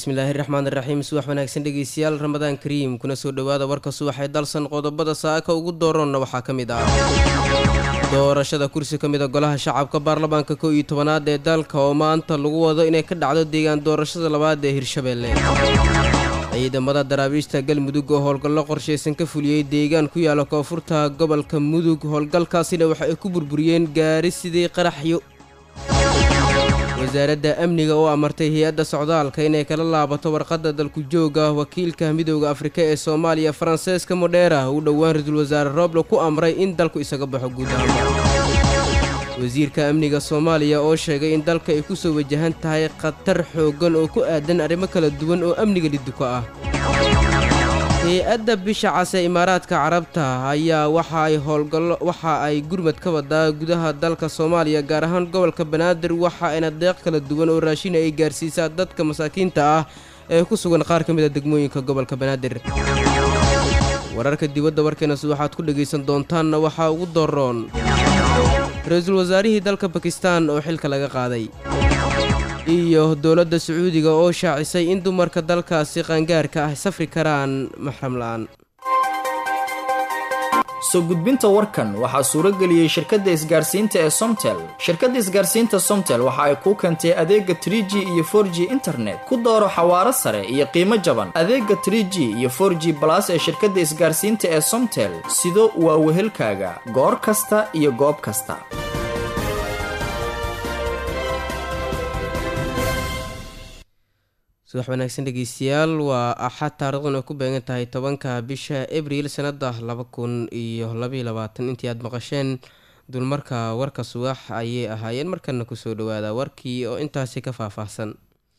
bismillaahi raxmaan iraxiim subax wanaagsan dhegeystayaal ramadaan kariim kuna soo dhowaada warka subaxee dalsan qodobada saaka ugu dooroonna waxaa ka mid ah doorashada kursi ka mida golaha shacabka baarlamaanka kow iyo tobanaad ee dalka oo maanta lagu wado inay ka dhacdo deegaan doorashada labaad ee hirshabeelle ciidamada daraabiishta galmudug oo howlgallo qorshaysan ka fuliyey deegaan ku yaala koonfurta gobolka mudug howlgalkaasina waxa ay ku burburiyeen gaari sidii qaraxyo wasaaradda amniga oo amartay hay-adda socdaalka inay kala laabato warqadda dalku jooga wakiilka midooda afrika ee soomaaliya faranseeska modheera uu dhowaan ra-iisul wasaare rooble ku amray in dalku isaga baxo guud ahaan wasiirka amniga soomaaliya oo sheegay in dalka ay ku soo wajahan tahay khatar xooggan oo ku aadan arrimo kala duwan oo amniga liduka ah hay-adda bisha cas ee imaaraadka carabta ayaa waxa ay howlgallo waxa ay gurmad ka wadaa gudaha dalka soomaaliya gaar ahaan gobolka banaadir waxa ayna deeq kala duwan oo raashin ay gaarsiisaa dadka masaakiinta ah ee ku sugan qaar ka mid a degmooyinka gobolka banaadir wararka dibadda warkeenasi waxaad ku dhegaysan doontaanna waxaa ugu doroon ra-iisul wasaarihii dalka bakistan oo xilka laga qaaday iyo dowladda sacuudiga oo shaacisay in dumarka dalkaasi qaangaarka ah safri karaan maxram la-aan soo gudbinta warkan waxaa suuro geliyey shirkadda isgaarsiinta ee somtel shirkadda isgaarsiinta somtel waxa ay kuu keentay adeega tr g iyo for g internet ku dooro xawaaro sare iyo qiimo jaban adeega tr g iyo for g balas ee shirkadda isgaarsiinta ee somtel sido waa wehelkaaga goor kasta iyo goob kasta subax wanaagsan dhegeystayaal waa axad taariikhduna ku beegan tahay tobanka bisha abriil sanada laba kun iyo labaiyo labaatan intii aada maqasheen dulmarka warka subax ayay ahaayeen markana kusoo dhawaada warkii oo intaasi ka faahfaahsan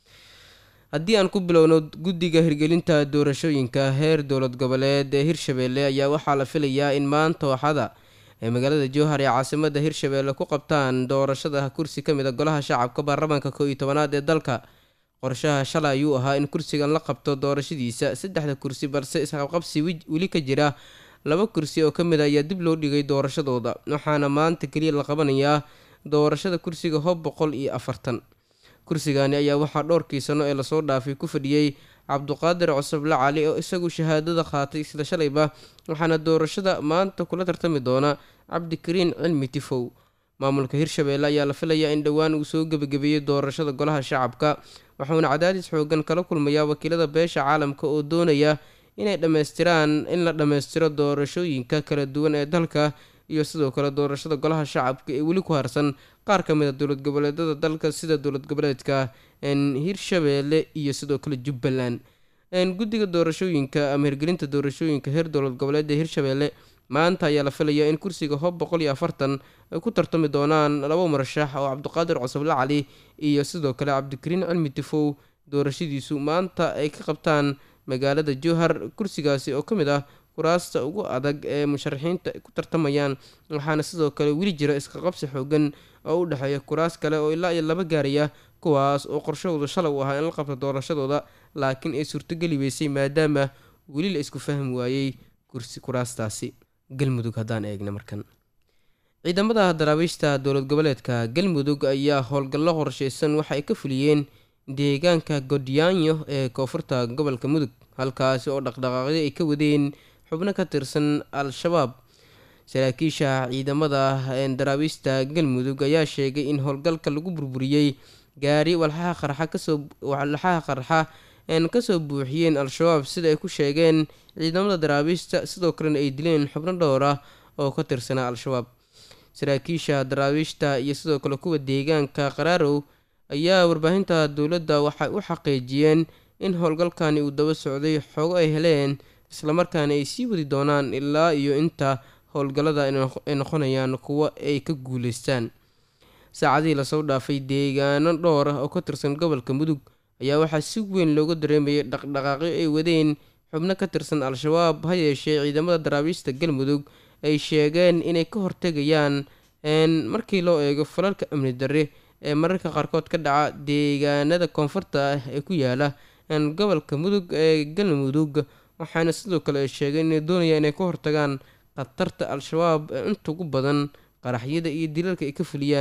haddii aan ku bilowno guddiga hirgelinta doorashooyinka heer dowlad goboleed ee hirshabeelle ayaa waxaa la filayaa in maanta waxada ee magaalada jowhar ee caasimada hirshabeelle ku qabtaan doorashada kursi ka mid a golaha shacabka baarlamaanka kow iyo tobanaad ee dalka qorshaha shalay ayuu ahaa in kursigan la qabto doorashadiisa saddexda kursi balse isqabqabsi weli ka jira laba kursi oo ka mid a ayaa dib loo dhigay doorashadooda waxaana maanta keliya la qabanayaa doorashada kursiga hob boqol iyo afartan kursigani ayaa waxaa dhowrkii sano ee lasoo dhaafay ku fadhiyey cabduqaadir cosoble cali oo isagu shahaadada qaatay isla shalayba waxaana doorashada maanta kula tartami doona cabdikariin cilmi tifow maamulka hirshabeelle ayaa la filayaa in dhowaan uu soo gebagabeeyey doorashada golaha shacabka waxuuna cadaadis xoogan kala kulmayaa wakiilada beesha caalamka oo doonaya inay dhammaystiraan in la dhammaystiro doorashooyinka kala duwan ee dalka iyo sidoo kale doorashada golaha shacabka ee weli ku harsan qaar ka mid a dowlad goboleedada dalka sida dowlad goboleedka hirshabeelle iyo sidoo kale jubbaland guddiga doorashooyinka ama hirgelinta doorashooyinka heer dowlad goboleed ee hirshabeelle maanta ayaa la filayaa in kursiga hob boqol iyo afartan ay ku tartami doonaan laba murashax oo cabdiqaadir cosoble cali iyo sidoo kale cabdikariin cilmi tifow doorashadiisu maanta ay ka qabtaan magaalada jowhar kursigaasi oo ka mid ah kuraasta ugu adag ee musharaxiinta ku tartamayaan waxaana sidoo kale weli jira iskaqabsi xoogan oo u dhexeeya kuraas kale oo ilaa iyo laba gaaraya kuwaas oo qorshahooda shalay u ahaa in la qabto doorashadooda laakiin ay suurtogeli weysay maadaama weli la isku fahmi waayey kursi kuraastaasi galmudug haddaan eegna markan ciidamada daraabiishta dowlad goboleedka galmudug ayaa howlgallo qorsheysan waxa ay ka fuliyeen deegaanka godyaanyo ee koonfurta gobolka mudug halkaasi oo dhaqdhaqaaqyo ay ka wadeen xubno ka tirsan al-shabaab saraakiisha ciidamada daraabiishta galmudug ayaa sheegay in howlgalka lagu burburiyey gaari walxaha qarxa kasoo walxaha qarxa kasoo buuxiyeen al-shabaab sida ay ku sheegeen ciidamada daraabiishta sidoo kalena ay dileen xubno dhowr ah oo ka tirsanaa al-shabaab saraakiisha daraabiishta iyo sidoo kale kuwa deegaanka qaraarow ayaa warbaahinta dowladda waxay u xaqiijiyeen in howlgalkani uu daba socday xoogo ay heleen islamarkaana ay sii wadi doonaan ilaa iyo inta howlgallada ay noqonayaan kuwo ay ka guuleystaan saacadihii lasoo dhaafay deegaano dhowr ah oo ka tirsan gobolka mudug ayaa waxaa si weyn looga dareemayay dhaqdhaqaaqyo ay wadeen xubno ka tirsan al-shabaab ha yeeshee ciidamada daraabiista galmudug ay sheegeen inay ka hortegayaan markii loo eego falalka amni darre ee mararka qaarkood ka dhaca deegaanada koonfurta ah ee ku yaala gobolka mudug ee galmudug waxaana sidoo kale ay sheegeen inay doonayaan inay ka hortagaan khatarta al-shabaab ee inta ugu badan qaraxyada iyo dilalka ay ka fuliyaan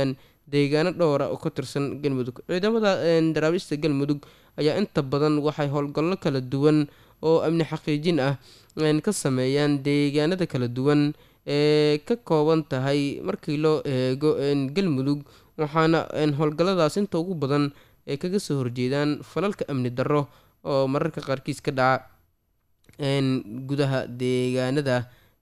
deegaano dhowra oo ka tirsan galmudug ciidamada daraabiista galmudug ayaa inta badan waxay howlgallo kala duwan oo amni xaqiijin ah ka sameeyaan deegaanada kala duwan ee ka kooban tahay markii loo eego galmudug waxaana howlgalladaas inta ugu badan ay kaga soo horjeedaan falalka amni darro oo mararka qaarkiis ka dhaca gudaha deegaanada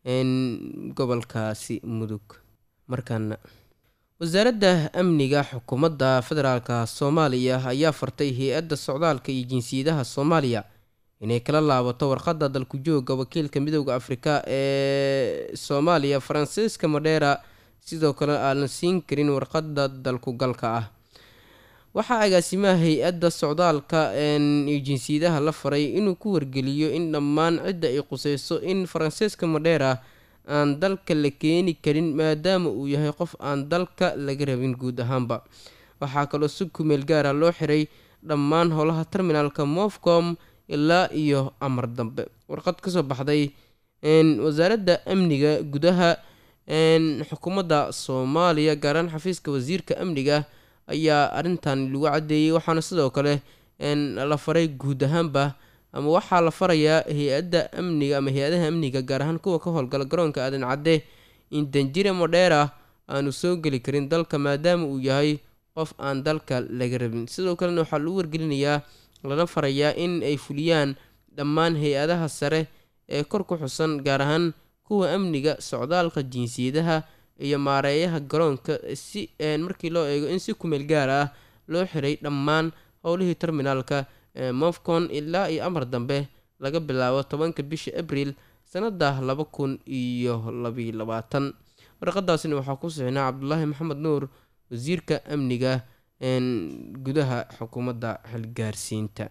gobolkaasi mudug markaana wasaaradda amniga xukuumadda federaalka soomaaliya ayaa fartay hay-adda socdaalka iyo jinsiyadaha soomaaliya inay kala laabato warqadda dalku jooga wakiilka midooda afrika ee soomaaliya faransiiska madheera sidoo kale aanan siin karin warqadda dalku galka ah waxaa agaasimaha hay-adda socdaalka iyo jinsiyadaha la faray inuu ku wargeliyo in dhammaan cidda ay quseyso in faransiiska madheera aan dalka la keeni karin maadaama uu yahay qof aan dalka laga rabin guud ahaanba waxaa kaloo si kumeel gaara loo xiray dhammaan howlaha terminaalka mofcom ilaa iyo amar dambe warqad kasoo baxday wasaaradda amniga gudaha xukuumadda soomaaliya gaaraan xafiiska wasiirka amniga ayaa arrintan lagu caddeeyey waxaana sidoo kale la faray guud ahaanba ama waxaa la farayaa hay-adda amniga ama hay-adaha amniga gaar ahaan kuwa ka howlgala garoonka aadan cadde in danjire modheera aanu soo geli karin dalka maadaama uu yahay qof aan dalka laga rabin sidoo kalena waxaa lagu wargelinayaa lana farayaa in ay fuliyaan dhammaan hay-adaha sare ee kor ku xusan gaar ahaan kuwa amniga socdaalka jinsiyadaha iyo maareeyaha garoonka si markii loo eego in si kumeel gaar ah loo xiray dhammaan howlihii terminaalka mofcon ilaa iyo amar dambe laga bilaabo tobanka bisha abriil sanada laba kun iyo labiyo labaatan warqadaasina waxaa ku sixinaa cabdulaahi maxamed nuur wasiirka amniga gudaha xukuumadda xilgaarsiinta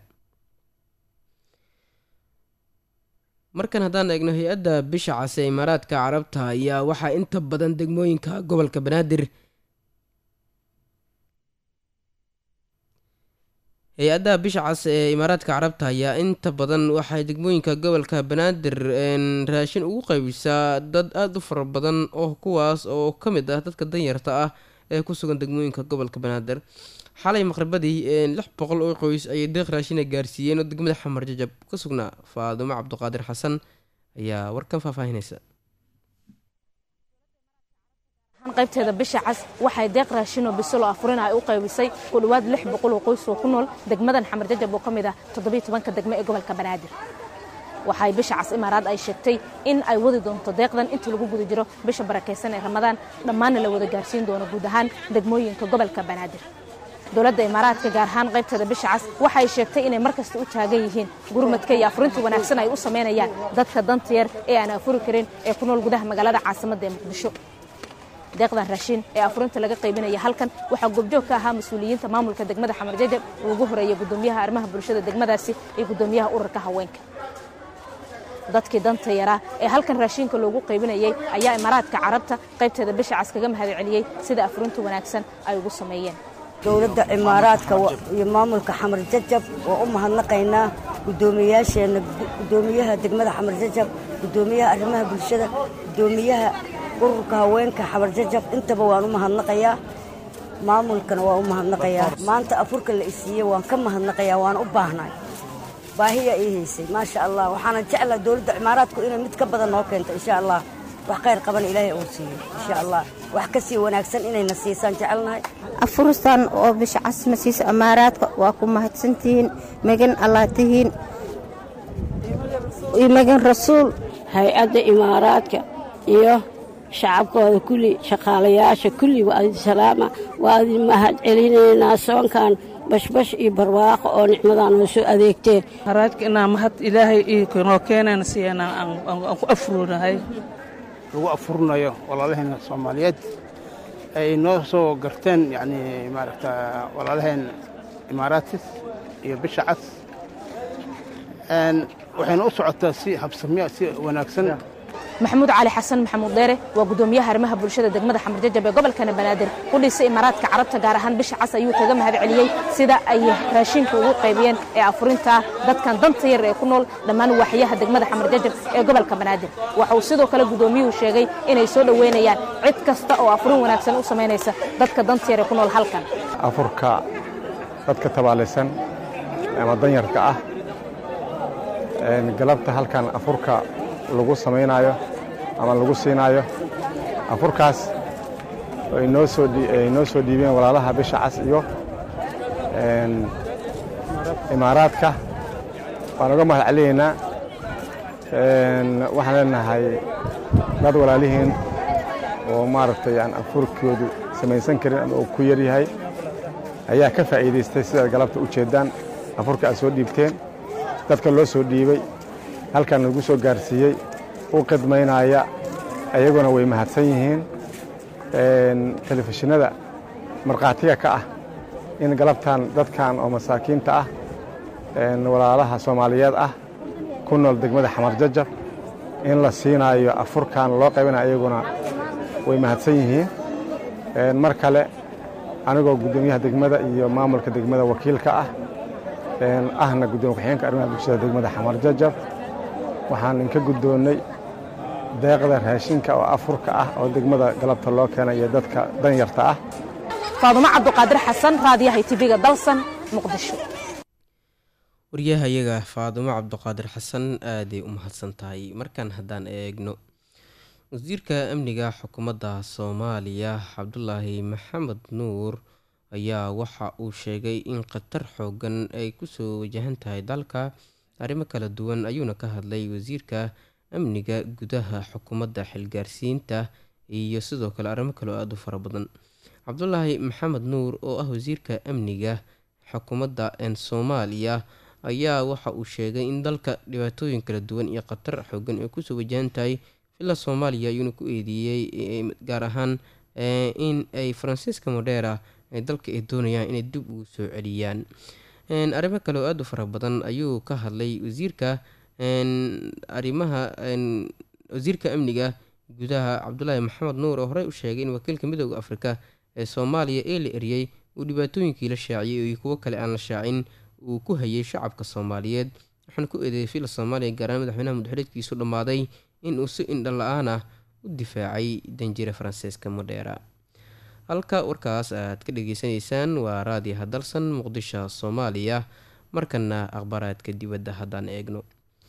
markan haddaan eegno hay-adda bisha case ee imaaraadka carabta ayaa waxaa inta badan degmooyinka gobolka banaadir hay-adda bisha cas ee imaaraadka carabta ayaa inta badan waxay degmooyinka gobolka banaadir raashin ugu qaybisaa dad aada u fara badan oo kuwaas oo ka mid ah dadka danyarta ah ee ku sugan degmooyinka gobolka banaadir xalay maqribadii lix boqol oo qoys ayay deeq raashina gaarsiiyeen oo degmada xamar jajab ka sugnaa faadumo cabduqaadir xasan ayaa warkan faahfaahinaysa qaybteeda bisha cas waxay deeq raashinoo bisilo afurina ay u qaybisay ku dhowaad lix boqol oo qoys oo ku nool degmadan xamar jajab oo ka mid ah toddobiyo tobanka degmo ee gobolka banaadir waxay bisha cas imaaraad ay sheegtay in ay wadi doonto deeqdan inta lagu guda jiro bisha barakaysan ee ramadaan dhammaanna la wada gaarsiin doono guud ahaan degmooyinka gobolka banaadir dowladda imaaraadka gaar ahaan qaybteeda bisha cas waxay sheegtay inay mar kasta u taagan yihiin gurmadka iyo afurinta wanaagsan ay u samaynayaan dadka danta yar ee aan afuri karin ee ku nool gudaha magaalada caasimadda ee muqdisho deeqdan raashin ee afurinta laga qaybinaya halkan waxaa goobjoog ka ahaa mas-uuliyiinta maamulka degmada xamar jajab uu ugu horeeyay gudoomiyaha arrimaha bulshada degmadaasi iyo gudoomiyaha ururka haweenka dadkii danta yaraa ee halkan raashinka loogu qaybinayay ayaa imaaraadka carabta qaybteeda bisha cas kaga mahad celiyey sida afurinta wanaagsan ay ugu sameeyeen dowladda imaaraadka iyo maamulka xamar jajab waa u mahadnaqaynaa gudoomiyaasheenna gudoomiyaha degmada xamar jajab gudoomiyaha arrimaha bulshada gudoomiyaha ururka haweenka xamar jajab intaba waan u mahadnaqayaa maamulkana waa u mahadnaqayaa maanta afurka la isiiyey waan ka mahadnaqayaa waan u baahnay baahiyaa ii haysay maasha allah waxaana jeclaa dowladda imaaraadku inay mid ka badan noo keento insha allah wax khayr qaban ilaahay uu siiyo insha allah wax ka sii wanaagsan inayna siisaan jecelnahay afuristan oo bisha casma siisa amaaraadka waa ku mahadsantihiin megan allah tihiin iyo megan rasuul hay-adda imaaraadka iyo shacabkooda kulli shaqaalayaasha kulli waa idin salaama waa idin mahad celinaynaa soonkan bashbash iyo barwaaqo oo nicmadaan noo soo adeegteen haraadka inaa mahad ilaahay noo keenayna siyaana aan ku afurinahay lagu afurinayo walaalaheena soomaaliyeed ay noo soo garteen yacni maaragta walaalaheen imaaraatis iyo bisha cas waxayna u socotaa si habsamiya si wanaagsan maxamuud cali xasan maxamuud dheere waa gudoomiyaha arrimaha bulshada degmada xamarjajab ee gobolkana banaadir u dhisay imaaraadka carabta gaar ahaan bisha cas ayuu kaga mahad celiyey sida ay raashinka ugu qaybiyeen ee afurinta dadkan danta yar ee ku nool dhammaan waaxyaha degmada xamarjajab ee gobolka banaadir waxa uu sidoo kale gudoomiyuhu sheegay inay soo dhoweynayaan cid kasta oo afurin wanaagsan u samaynaysa dadka danta yar ee ku nool halkan afurka dadka tabaalaysan ama danyarka ah galabta halkan afurka lagu samaynayo ama lagu siinaayo afurkaas ay noo soo noo soo dhiibeen walaalaha bisha cas iyo imaaraadka waan uga mahad celinaynaa waxaan leenahay dad walaalihiin oo maaragtay aan afurkoodu samaysan karin ama uu ku yar yahay ayaa ka faa'iidaystay sidaad galabta u jeeddaan afurka aad soo dhiibteen dadka loo soo dhiibay halkan lagu soo gaarsiiyey u qidmaynaya ayaguna way mahadsan yihiin telefishinada markhaatiga ka ah in galabtan dadkan oo masaakiinta ah walaalaha soomaaliyeed ah ku nool degmada xamar jajab in la siinaayo afurkan loo qaybanayo ayaguna way mahadsan yihiin mar kale anigoo guddoomiyaha degmada iyo maamulka degmada wakiilka ah ahna gudoomiye ku-xigeenka arrimaha bulshada degmada xamar jajab waxaan inka guddoonnay deeqda raashinka oo afurka ah oo degmada galabta loo keenayo dadka danyarta ah faadumo cabduqaadir xasan raadiyaha tv-ga dalsan muqdisho waryahayaga faadumo cabduqaadir xasan aaday u mahadsan tahay markaan haddaan eegno wasiirka amniga xukuumadda soomaaliya cabdulaahi maxamed nuur ayaa waxa uu sheegay in khatar xoogan ay kusoo wajahan tahay dalka arrimo kala duwan ayuuna ka hadlay wasiirka amniga gudaha xukuumadda xilgaarsiinta iyo sidoo kale arrimo kale oo aada u fara badan cabdulaahi maxamed nuur oo ah wasiirka amniga xukuumadda soomaaliya ayaa waxa uu sheegay in dalka dhibaatooyin kala duwan iyo khatar xoogan ay kusoo wajahan tahay villa soomaaliya ayuuna ku eedeeyey gaar ahaan in ay faransiiska modheera ay dalka ay doonayaan inay dib ugu soo celiyaan arrimo kale oo aada u fara badan ayuu ka hadlay wasiirka arrimaha wasiirka amniga gudaha cabdulaahi maxamed nuur oo horey u sheegay in wakiilka midooda afrika ee soomaaliya ee la eriyey uu dhibaatooyinkii la shaaciyey iyo kuwo kale aan la shaacin uu ku hayay shacabka soomaaliyeed waxaana ku eedeeyay villa soomaaliya gaaraan madaxweynaha mudxuleedkiisu dhammaaday in uu si indha la-aan ah u difaacay danjire faransiiska modheera halka warkaas aad ka dhageysanaysaan waa raadiyaha dalsan muqdisho soomaaliya markana akhbaaraadka dibadda haddaan eegno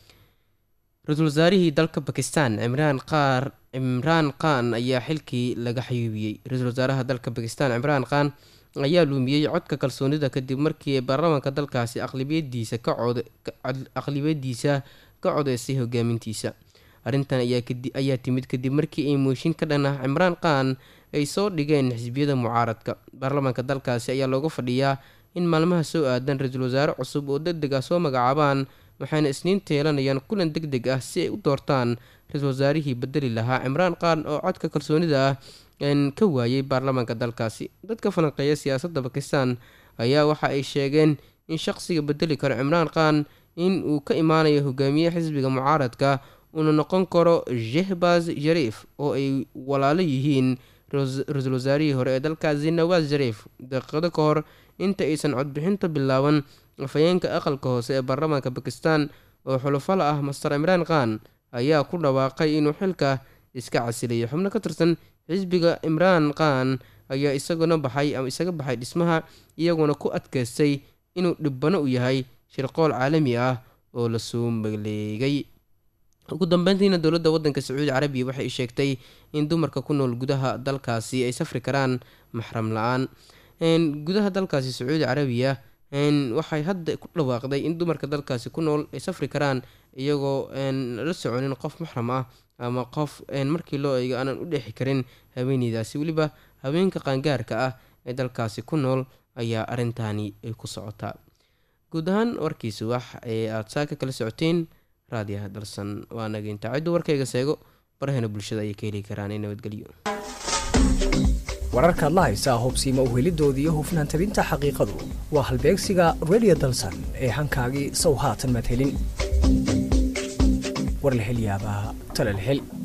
ra-iisul wasaarihii dalka bakistan cimraan qaar cimraan khan ayaa xilkii laga xayuubiyey ra-iisul wasaaraha dalka bakistan cimraan khan ayaa luumiyey codka kalsoonida kadib markii baarlamaanka dalkaasi aqlibiyadiisa ka cod aqlibiyadiisa ka codeysay hogaamintiisa arrintan ayaa timid kadib markii ay mooshin ka dhan ah cimraan khan ay soo dhigeen xisbiyada mucaaradka baarlamaanka dalkaasi ayaa looga fadhiyaa in maalmaha soo aadan ra-iisul wasaare cusub oo deg deg ah soo magacaabaan waxayna isniinta yeelanayaan kulan deg deg ah si ay u doortaan ra-iisul wasaarihii bedeli lahaa cimraan khan oo codka kalsoonida ah ka waayay baarlamaanka dalkaasi dadka falanqeeya siyaasadda bakistan ayaa waxa ay sheegeen in shaqsiga bedeli karo cimraan khan in uu ka imaanayo hogaamiye xisbiga mucaaradka uuna noqon karo jehbaz shariif oo ay walaalo yihiin ra-iisul wasaarihii hore ee dalkaasi nawaas shariif daqiiqado ka hor inta aysan codbixinta bilaaban afhayeenka aqalka hoose ee baarlamaanka bakistan oo xulufala ah master cimraan khan ayaa ku dhawaaqay inuu xilka iska casilayay xubno ka tirsan xisbiga cimraan khan ayaa isaguna baxay ama isaga baxay dhismaha iyaguna ku adkaystay inuu dhibbano u yahay shirqool caalami ah oo lasoo maleegay ugu dambeyntiina dowladda waddanka sacuudi carabiya waxay sheegtay in dumarka ku nool gudaha dalkaasi ay safri karaan maxram la-aan gudaha dalkaasi sacuudi carabiya waxay hadda ku dhawaaqday in dumarka dalkaasi ku nool ay safri karaan iyagoo la soconin qof maxram ah ama qof markii loo eego aanan u dheexi karin haweeneydaasi weliba haweenka qaangaarka ah ee dalkaasi ku nool ayaa arrintaani ay ku socotaa guud ahaan warkiisi wax ee aada saaka kala socoteen raadiyaha dalsan waa nageynta ciddu warkayga seego barahena bulshada ayay ka heli karaan ee nabadgelyo wararkaad la haysaa hubsiima uhelidoodii iyo hufnaan tabinta xaqiiqadu waa halbeegsiga radio dalsan ee hankaagii sow haatan maad helin war la hel yaabaa tala la hel